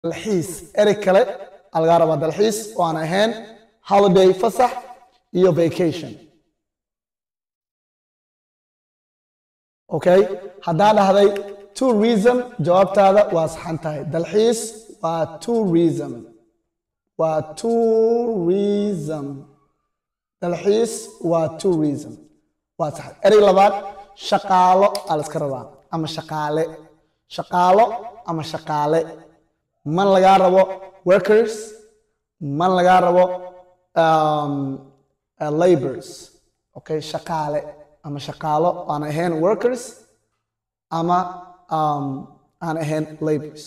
dalxiis erey kale aa lagaa rabaa dalxiis oo aan ahayn holiday fasax iyo vacation okay haddaa dhahday tourism jawaabtaada waa saxan tahay dalxiis waa tourism waa tourism dalxiis waa tourism waa sax erey labaad shaqaalo aa la iska rabaa ama shaqaale shaqaalo ama shaqaale man lagaa rabo workers man lagaa rabo um, uh, labors okay shaqaale ama shaqaalo aan ahayn workers ama um, aan ahayn labors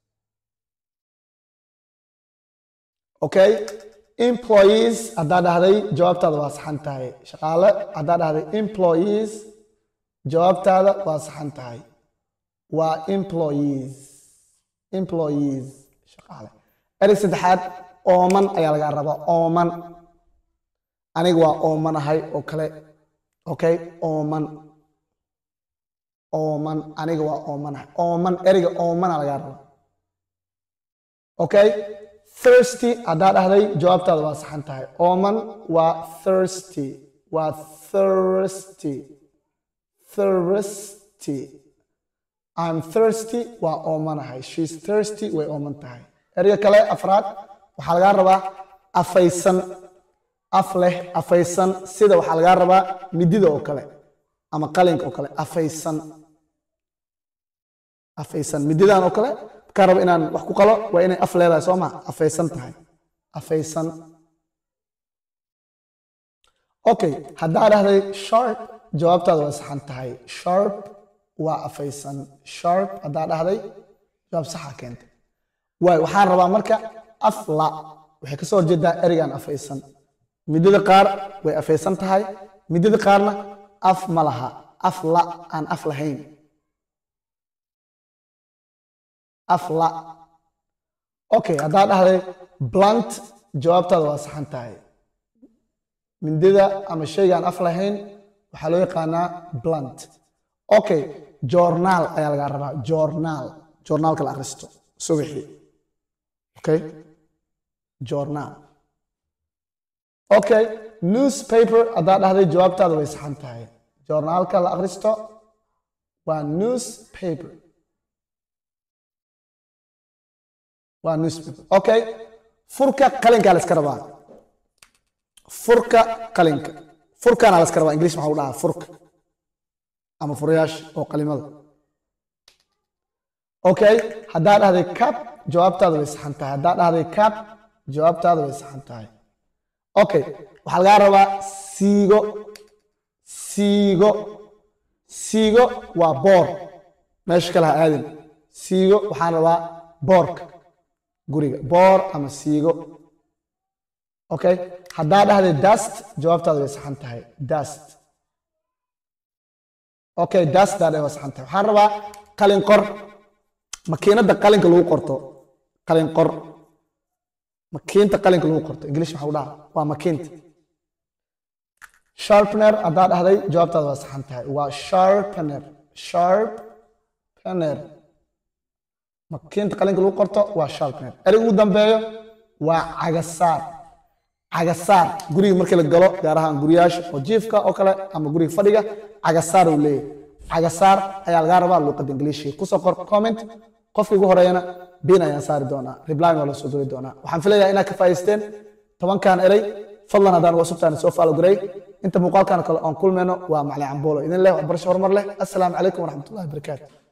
okay employees haddaa dhahday jawaabtaada waa saxan tahay shaqaale haddaa dhahday employees jawaabtaada waa saxan tahay waa employees employees shaqaale erey saddexaad ooman ayaa lagaa rabaa ooman aniga waa oomanahay oo kale okay ooman ooman aniga waa oomanahay ooman ereyga oomana lagaa rabaa okay thirsty haddaa dhahday jawaabtaada waa saxan tahay ooman waa thirsty waa thirsty thirsty I'm thirsty waa oomanahay she's thirsty way ooman tahay ereyga kale afraad waxaa lagaa rabaa afaysan af leh afaysan sida waxaa lagaa rabaa midida oo kale ama qalinka oo kale afaysan afaysan mididan oo kale markaa rabo inaan wax ku qalo waa inay af leedahay soo ma afaysan tahay afaysan okay haddaa dhahday sharp jawaabtaada waa saxan tahay sharp waa afaysan sharp haddaa dhahday jawaab saxa keentay waay waxaan rabaa marka afla waxay ka soo horjeedaa ereygan afaysan midada qaar way afaysan tahay midada qaarna af ma laha af la aan af lahayn af la okay haddaa dhahday blunt jawaabtaada waa saxan tahay mindida ama shaygaan af lahayn waxaa loo yaqaanaa blunt okay journaal ayaa lagaa rabaa journaal journaalka la akhristo subaxii okay journaal okay newspaper haddaa dhahday jawaabtaada way saxan tahay journaalka la akhristo waa newspaper waa newspaper okay furka qalinkaa la iska rabaa furka qalinka furkaana la iska rabaa english maxaa u dhahaa furka ama furayaasha oo qalimada okay haddaa dhahday cap jawaabtaada way saxan tahay haddaa dhahday cap jawaabtaada way saxan tahay okay waxaa lagaa rabaa siigo siigo siigo waa boor meesha kale ha aadin siigo waxaan rabaa boorka guriga boor ama siigo okay haddaa dhahday dust jawaabtaada way saxan tahay dust okay dust daa waa saxan tahay waxaan rabaa qalin qor makiinada qalinka lagu qorto qalin qor makiinta qalinka lagu qorto english maxaa u dhaha waa makiinta sharpener haddaa dhahday jawaabtaada waa saxan tahay waa sharpener sharpener makiinta qalinka lagu qorto waa sharpener ereyga ugu dambeeyo waa cagasaar cagasaar guriga markii la galo gaar ahaan guryaasha oo jiifka oo kale ama guriga fadhiga cagasaar uu leeyahay cagasaar ayaa lagaa rabaa luuqadda ingiliishiga kusoo qor comment qofka ugu horeeyana bin ayaan saari doonaa reply waa la soo diri doonaa waxaan filayaa inaad ka faa'iidaysteen tobankan erey fadlan haddaan uga subtaana soo faalo garay inta muuqaalkan kale oon kulmayno waa macli camboolo idin leh waxbarasho horumar leh assalaamu calaykum waraxmatullahi wabarakaatu